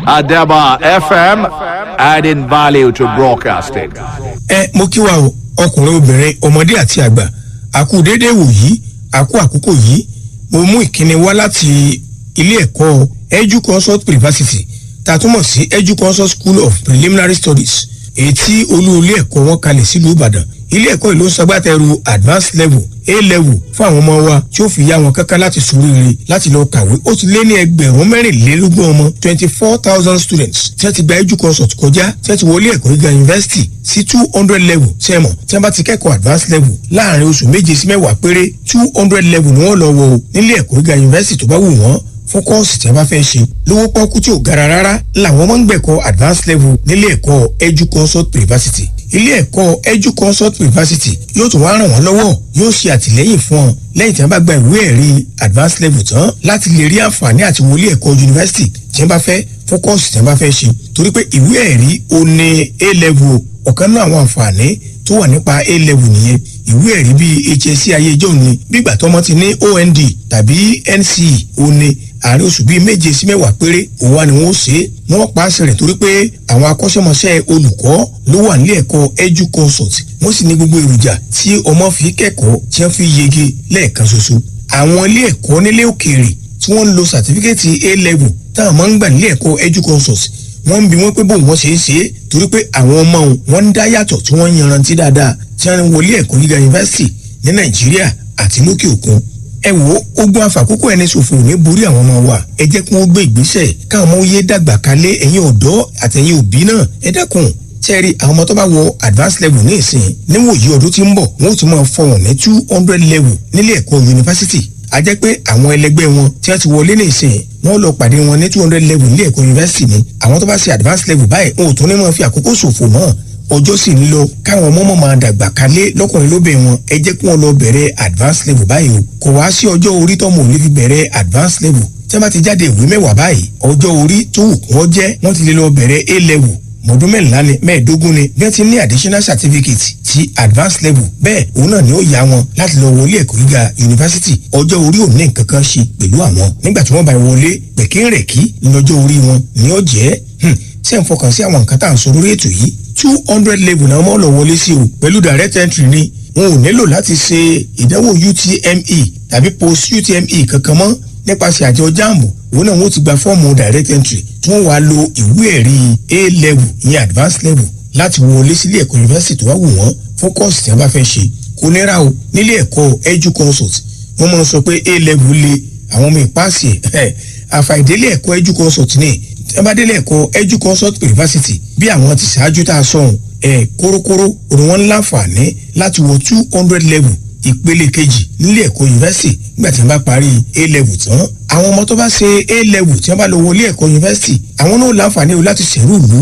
Adaba FM, adding value to broadcasting. ẹ mo kí wa o ọkùnrin obìnrin ọmọdé àti àgbà àkú déédéé wò yìí àkú àkókò yìí mo mú ìkíni wá láti ilé ẹ̀kọ́ edu consult university tá a túmọ̀ sí edu consult school of preliminary studies èyí tí olú ilé ẹ̀kọ́ wọn kalẹ̀ sílùú ìbàdàn ilé ẹ̀kọ́ yìí ló ń ṣagbátẹrù advanced level a level fún àwọn ọmọ wa tí ó fi yá wọn kankan láti ṣoríire láti lọ kàwé ó ti lé ní ẹgbẹ̀rún mẹ́rìnlélógún ọmọ twenty four thousand students tí wọ́n ti gba edu consult kọjá tí wọ́n ti wọlé ẹ̀kọ́ gíga university sí two hundred level sẹ́mọ̀ tí wọ́n bá ti kẹ́kọ̀ọ́ advanced level láàrin oṣù méje sí mẹ́wàá péré two hundred level ni wọ́n lọ wọ o nílé ẹ̀kọ́ gíga university tó bá wù wọ́n fún kọ́ọ̀sì tí a bá fẹ́ ṣe lówó pọ́nkú tí ò gara rárá làwọn máa ń gbẹ̀kọ́ advanced level nílé ẹ̀kọ́ edu consult university ilé ẹ̀kọ́ edu consult university yóò tún wá ràn wọ́n lọ́wọ́ yóò ṣe àtìlẹ́yìn fún ọ lẹ́yìn tí wọ́n bá gba ìwé ẹ̀rí advanced level tán láti lè rí àǹfààní àti wọlé ẹ̀kọ́ university tí wọ́n bá fẹ́ fún kọ́ọ̀sì tí wọ́n bá fẹ́ ṣe torí pé ìwé ẹ̀rí ó ní a level ọ̀kan náà àwọn àǹfààní tó wà nípa a level nìyẹn ìwé ẹ̀rí bíi hsc ayé ìjọ ni bígbà tọmọ ti ní ond tàbí nce ó ní àárín oṣù bíi méje sí mẹ́wàá péré òun wá ni wọ́n ṣe é wọ́n pa àṣẹ rẹ̀ torí pé àwọn akọ́ṣẹ́mọṣẹ́ olùkọ́ ló wà nílé ẹ̀kọ́ edu consult wọ́n sì ní gbogbo èròjà tí ọmọ fi kẹ́kọ̀ọ́ tí wọ́n fi yege lẹ́ẹ̀kan ṣoṣo àwọn ilé ẹ̀kọ́ nílé òkèèrè tí wọ́n ń lo sàtífíkẹ́tì a level táwọn máa ń gbà nílé ẹ̀kọ́ edu consult wọ́n ń bi wọ́n pé bóun wọ́n ṣe é ṣe é torí pé àwọn ọmọ wọn ń dá yàtọ̀ tí wọ́n ń yanrantí dáadáa tí wọ́n ń wọlé ẹ̀kọ́ gíga yunifásitì ní nàìjíríà àti lókè òkun ẹ wo ogun àfàkókò ẹni ṣòfò ní borí àwọn ọmọ wa ẹ jẹ́ kí wọ́n gbé ìgbésẹ̀ káwọn ọmọ yé dàgbà kalẹ̀ ẹ̀yin ọ̀dọ́ àtẹ̀yin òbí náà ẹ dákun tẹ́rì àwọn ọmọ tó bá wọ advanced level ní ìsìn níwòyí ọdún tí ń bọ̀ wọ́n ó ti máa fọwọ́n ní two hundred level nílé ẹ̀kọ́ yunifásitì a jẹ́ pé àwọn ẹlẹgbẹ́ wọn tí wọ́n ti wọlé ní ìsìn wọ́n lọ pàdé wọn ní two hundred level nílé ẹ̀kọ́ yunifásitì ni àwọn tó bá ṣe advanced level báyìí wọn ò tún ní máa fi àkókò ṣòfò mọ́ ọjọ́ sì ń lọ káwọn ọmọ mọ̀ máa dàgbà kalẹ̀ lọ́kùnrin lóbìnrin wọn ẹ jẹ́ kí wọ́n lọ bẹ̀rẹ̀ advanced level báyìí o kò wá sí ọjọ́ orí tọ́mọ ò lè fi bẹ̀rẹ̀ advanced level tí wọ́n bá ti jáde ìwé mẹ́wàá báyìí ọjọ́ orí tó wù kí wọ́n jẹ́ wọ́n ti lè lọ bẹ̀rẹ̀ a level mọ̀ọ́dún mẹ́rìnlá ni mẹ́ẹ̀ẹ́dógún ni bí wọ́n ti ní additional certificate ti advanced level bẹ́ẹ̀ òun náà ni ó yá wọn láti lọ wọlé ẹ̀kọ́ gíga yunifásitì ọjọ́ orí ò ní nǹkan kan ṣe pẹ̀lú àwọn nígbà tí wọ́n bá wọlé pẹ̀kínrẹ̀kí lọ́jọ́ orí wọn ni ó jẹ́ ṣé ń fọkàn sí àwọn nǹkan tá à ń sọ lórí ètò yìí two hundred level náà wọ́n lọ wọlé sí o pẹ̀lú direct entry ni wọn ò nílò láti ṣe ìdánwò utme tàbí post utme kankan mọ́ nípasẹ̀ àjọ jambu òun náà wọ́n ti gba fọ́ọ̀mù direct entry tí wọ́n wá lo ìwé ẹ̀rí a level ìyẹn advanced level láti wọlé sílé ẹ̀kọ́ yunifásitì tó wá wù wọ́n fún kọ́ọ̀sì tí wọ́n bá fẹ́ ṣe kò nira o nílé ẹ̀kọ́ edu consult wọ́n máa ń sọ pé a level le àwọn ọmọ ìpáàsì ẹ̀ àfàìdélé ẹ̀kọ́ edu consult ní ẹ bá délé ẹ̀kọ́ edu consult university bí àwọn ti ṣáájú tá a sọ̀hún ẹ̀ kórókóró òun wọn láǹfààní láti wọ two hundred level ìpele kejì nílé ẹ̀kọ́ yunifásitì nígbà tí wọ́n bá parí a level tán àwọn ọmọ tó bá ṣe a level tí wọ́n bá lọ wọlé ẹ̀kọ́ yunifásitì àwọn náà láǹfààní o láti ṣẹ̀rú ìlú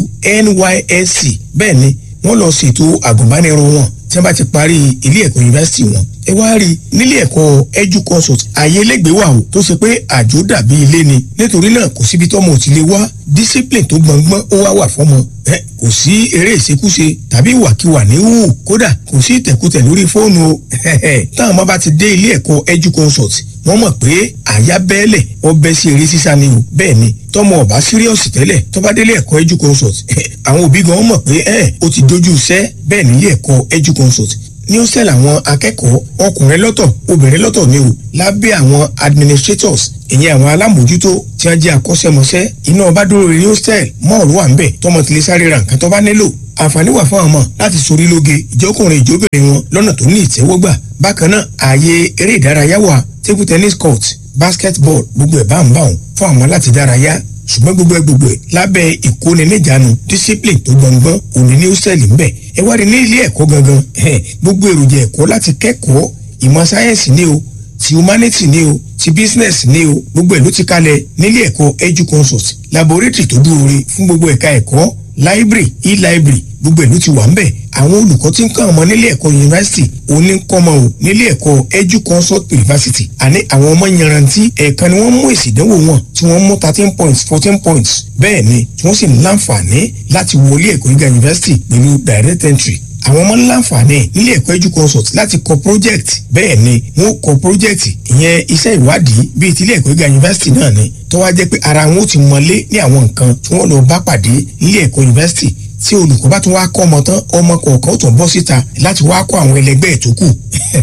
nysc bẹ́ẹ̀ ni wọ́n lọ ṣètò àgùnbánirọ̀ wọn tí wọ́n bá ti parí ilé ẹ̀kọ́ yunifásitì wọn ẹ wá rí nílé ẹ̀kọ́ edu consult ààyè elégbèé wà o tó ṣe pé àjò dàbí ilé ni nítorí náà kò síbi tọ́mọ ò ti lè wá discipline tó gbọ̀ngbọ́n ó wá wà fọ́mọ ẹ kò sí eré ìṣekúṣe tàbí ìwàkiwà ní hù kódà kò sí ìtẹ̀kùtẹ̀ lórí fóònù o táwọn ọmọ bá ti dé ilé ẹ̀kọ́ edu consult wọ́n mọ̀ pé àyà bẹ́ẹ̀lẹ̀ ọbẹ̀ sí eré sísá ni o bẹ́ẹ̀ ni tọmọ ọba síríọ̀sì tẹ́lẹ̀ tó bá délé ẹ̀kọ́ edu consult àwọn òbí gan mọ̀ pé ẹ̀ ó ti dojú iṣẹ́ bẹ́ẹ̀ nílé ẹ̀kọ́ edu consult ní ó sẹ́lẹ̀ àwọn akẹ́kọ̀ọ́ ọkùnrin lọ́tọ̀ obìnrin lọ́tọ̀ ni o lábẹ́ àwọn administrators ìyẹn àwọn alámòjútó tí wọ́n jẹ́ akọ́ṣẹ́mọṣẹ́ iná ọba dúró rí hostel mọ́ọ̀lù wà ń bẹ̀ tọmọ tí lè sáré ra nǹkan tó bá nílò àǹfààní wà fún àwọn ọmọ láti sorí lóge ìjọkùnrin ìjóbìnrin wọn lọ́nà tó ní ìtẹ́wọ́gbà bákan náà ààyè eré ìdárayá wà table tennis court basketball gbogbo ẹ̀ bá ń bá wọn fún àwọn láti dárayá ṣùgbọ́n gbogbo ẹ gbogbo ẹ lábẹ́ ìkóniníjànú discipline tó gbọ̀ngbọ́n òní ní hostel ń bẹ̀ ẹ wá rí ní ilé ẹ̀kọ́ gangan gbogbo èròjà ẹ̀kọ́ láti kẹ́kọ̀ọ́ ìmọ̀ sáyẹ́nsì ni o ti humanity ni o ti business ni o gbogbo ẹ̀ ló ti kalẹ̀ nílé ẹ̀kọ́ edu consult laboratory tó dúró re fún gbogbo ẹ̀ka ẹ̀kọ́ library e-library gbogbo ìlú ti wà ń bẹ̀ àwọn olùkọ́ tí ń kọ́ ọmọ nílé ẹ̀kọ́ yunifásitì oníkọ́mọ o nílé ẹ̀kọ́ edu consult university àní àwọn ọmọ yanrantí ẹ̀ẹ̀kan ni wọ́n mú èsì ìdánwò wọn tí wọ́n mú thirteen points fourteen points bẹ́ẹ̀ ni tí wọ́n sì ń láǹfààní láti wọlé ẹ̀kọ́ gíga yunifásitì pẹ̀lú direct entry àwọn ọmọ láǹfààní nílé ẹ̀kọ́ edu consult láti kọ project bẹ́ẹ̀ ni wọ́n kọ project ìyẹn iṣẹ́ ìwádìí bíi tilé ẹ̀kọ́ gíga yunifásitì náà ni tó wá jẹ́ pé ara wọn ó ti mọlé ní àwọn nǹkan tí wọ́n lọ bá pàdé nílé ẹ̀kọ́ yunifásitì tí olùkọ́ bá tún wá kọ́ ọmọ tán ọmọ kọ̀ọ̀kan ó tún bọ́ síta láti wá kọ́ àwọn ẹlẹgbẹ́ ẹ̀ tó kù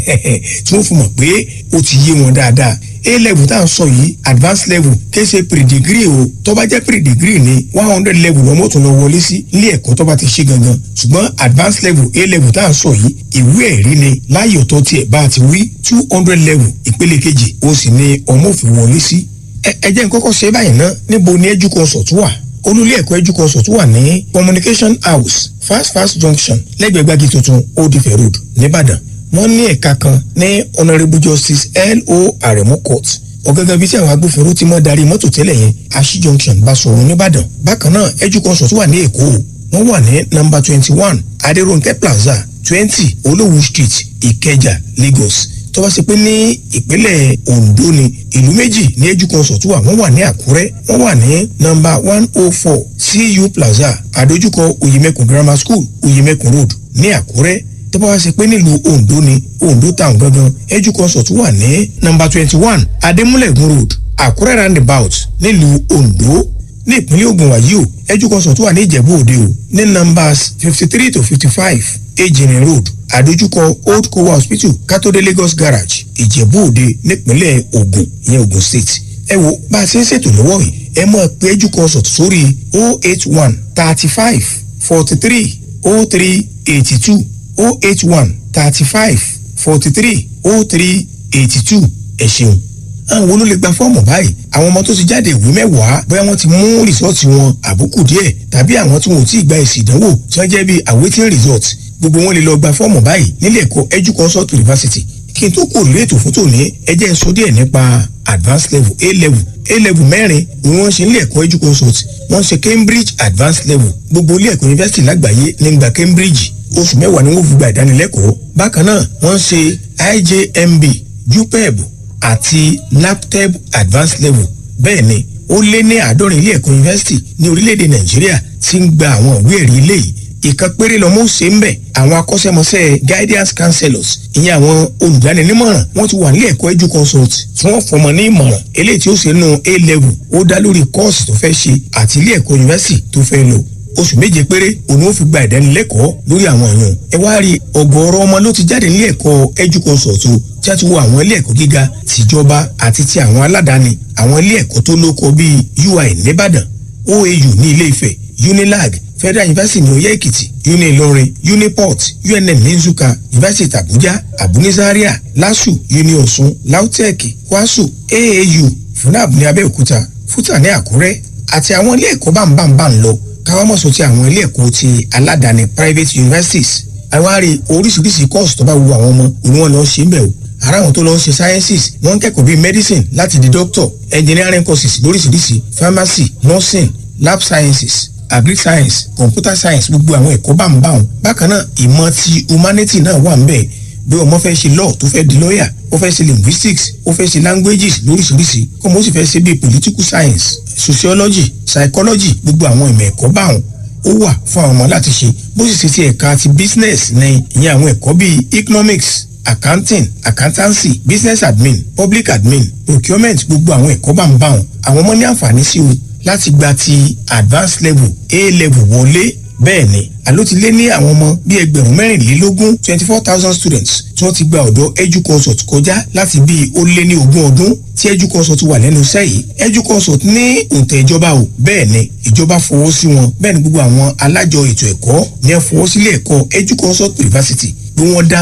tí wọ́n fi mọ̀ pé ó ti yé wọn dáadáa a level tá à ń sọ yìí advanced level kése pre-degree o tó bá jẹ́ pre-degree ni one hundred level lọ́mọ́ tó lọ wọlé sí ilé ẹ̀kọ́ tó bá ti ṣe gangan ṣùgbọ́n advanced level a level tá à ń sọ yìí ìwé ẹ̀rí ni láyé ọ̀tọ̀ tiẹ̀ bá a ti wí two hundred level ìpele kejì ó sì ní ọmọ òfin wọlé sí. ẹ jẹ́ n kọ́kọ́ ṣe báyìí ná níbo ni educonsult wà olùlé ẹ̀kọ́ educonsult wà ní communication house fast fast junction lẹ́gbẹ̀ẹ́ gbági tuntun old ife road nìbàdàn wọ́n ní ẹ̀ka kan ní honourable justice lo aremu court ọ̀gángan bíi tí àwọn agbófinró ti mọ́ darí mọ́tò tẹ́lẹ̀ yẹn ashi junction basoro nìbàdàn bákan náà educonsult wà ní èkó wọ́n wà ní number twenty one adérónkẹ́ plaza twenty olówú street ìkẹjà lagos tó bá ṣe pé ní ìpínlẹ̀ ondo ni ìlú méjì ní educonsult wà wọ́n wà ní àkúrẹ́ wọ́n wà ní number one oh four cu plaza àdójúkọ oyemekun grammar school oyemekun road ní àkúrẹ́ tó bá wá ṣe pé nílùú ondo ni ondo town gangan educonsult wà ní number twenty one adémúlẹ̀gùn road àkúrẹ́ roundabout nílùú ondo ní ìpínlẹ̀ ogun wàyí o educonsult wà ní ìjẹ̀bú òde o ní numbers fifty three to fifty five ejìnrìn road àdójúkọ old kowa hospital katode lagos garage ìjẹ̀bú òde nípínlẹ̀ ogun ìyẹn ogun state ẹ wo bá a ṣe ń ṣètò lọ́wọ́ yìí ẹ mọ̀ pé educonsult sórí o eight one thirty five forty three o three eighty two o eight one thirty five forty three o three eighty two ẹ ṣeun àwọn wo ló lè gba fọ́ọ̀mù báyìí àwọn ọmọ tó ti jáde ìwé mẹ́wàá bóyá wọ́n ti mú rìsọ́ọ̀tì wọn àbùkù díẹ̀ tàbí àwọn tí wọn ò tí ì gba èsì ìdánwò tí wọ́n jẹ́ bíi awaiting result gbogbo wọn lè lọ gba fọ́ọ̀mù báyìí nílé ẹ̀kọ́ educonsult university kí n tó kò lórí ètò fún tòní ẹ jẹ́ sọ díẹ̀ nípa advanced level a level a level mẹ́rin ni wọ́n ṣe nílé ẹ̀kọ́ educonsult wọ́n ṣe cambridge advanced level gbogbo ilé ẹ̀kọ́ university lágbàáyé ní gba cambridge oṣù mẹ́wàá ni wọ́n fi gba ìdánilẹ́kọ̀ọ́ bákan náà wọ́n ṣe ijmb jupeb àti naptep advanced level bẹ́ẹ̀ ni ó lé ní àádọ́rin ilé ẹ̀kọ́ yunifásitì ní orílẹ̀-èdè nàìjíríà tí ń gba àwọn ìwé ẹ̀rí ilé yìí ìkan péré lọ́mọ ṣe ń bẹ̀ àwọn akọ́ṣẹ́mọṣẹ́ guidance counselors ìyẹn àwọn olùdáninímọ̀ràn wọ́n ti wà nílé ẹ̀kọ́ edu consult tí wọ́n fọmọ ní ìmọ̀ràn eléyìí tí ó ṣe nù a level ó dá lórí kọ́ọ̀sì tó fẹ́ ṣe àti ilé ẹ̀kọ́ yunifásitì tó fẹ́ lò oṣù méje péré òun ó fi gba ìdánilẹ́kọ̀ọ́ lórí àwọn èèyàn ẹ wá rí ọ̀gọ̀ọ̀rọ̀ ọmọ ló ti jáde nílé ẹ̀kọ́ edu consult o tí a ti wo àwọn ilé ẹ̀kọ́ gíga tìjọba àti ti àwọn aládàáni àwọn ilé ẹ̀kọ́ tó lóko bíi ui nìbàdàn oau ní ilé ifẹ̀ unilag federal university ní oyè èkìtì uni ìlọrin uniport unm ní nsúkà university abuja abunizaria lasu uni ọ̀ṣun lautech kwasu aau funab ní abẹ́òkúta futa ní àkúrẹ́ àti àwọn ilé ẹ̀kọ́ bámbámbá ń lọ káwọn mọ̀ sọ ti àwọn ilé ẹ̀kọ́ ti aládàáni private universities àwárí oríṣiríṣi course tó bá wu àwọn ọmọ òun wọn lọ ṣe ń bẹ̀ o ara àwọn tó lọ ń ṣe sciences wọ́n ń kẹ́kọ̀ọ́ bíi medicine láti di doctor engineering courses lóríṣiríṣi pharmacy nursing lab sciences agric science computer science gbogbo àwọn ẹ̀kọ́ bá ń bá wọn bákan náà ìmọ̀ ti humanity náà wà ń bẹ̀ bí ọmọ fẹ́ ṣe law tó fẹ́ di lawyer ó fẹ́ ṣe linguistics ó fẹ́ ṣe languages lóríṣiríṣi kó mo sì fẹ́ ṣe bíi political science sociology psychology gbogbo àwọn ìmọ̀ ẹ̀kọ́ bá wọn ó wà fún àwọn ọmọ láti ṣe bó sì ṣe ti ẹ̀ka ti business ní ìyẹn àwọn ẹ̀kọ́ bíi economics accounting accountancy business admin public admin procurement gbogbo àwọn ẹ̀kọ́ bá ń bá wọn àwọn ọmọ ní àǹfààní sí o láti gba ti advanced level a level wọlé bẹ́ẹ̀ ni àló ti lé ní àwọn ọmọ bíi ẹgbẹ̀rún mẹ́rìnlélógún twenty four thousand students tí wọ́n ti gba ọ̀dọ̀ educonsult kọjá láti bíi ó lé ní ogún ọdún tí educonsult wà lẹ́nu iṣẹ́ yìí educonsult ní òǹtẹ̀ ìjọba o bẹ́ẹ̀ ni ìjọba fọwọ́ sí wọn bẹ́ẹ̀ ni gbogbo àwọn alájọ ètò ẹ̀kọ́ ní ẹ fọwọ́ sílé ẹ̀kọ́ educonsult university bí wọ́n dá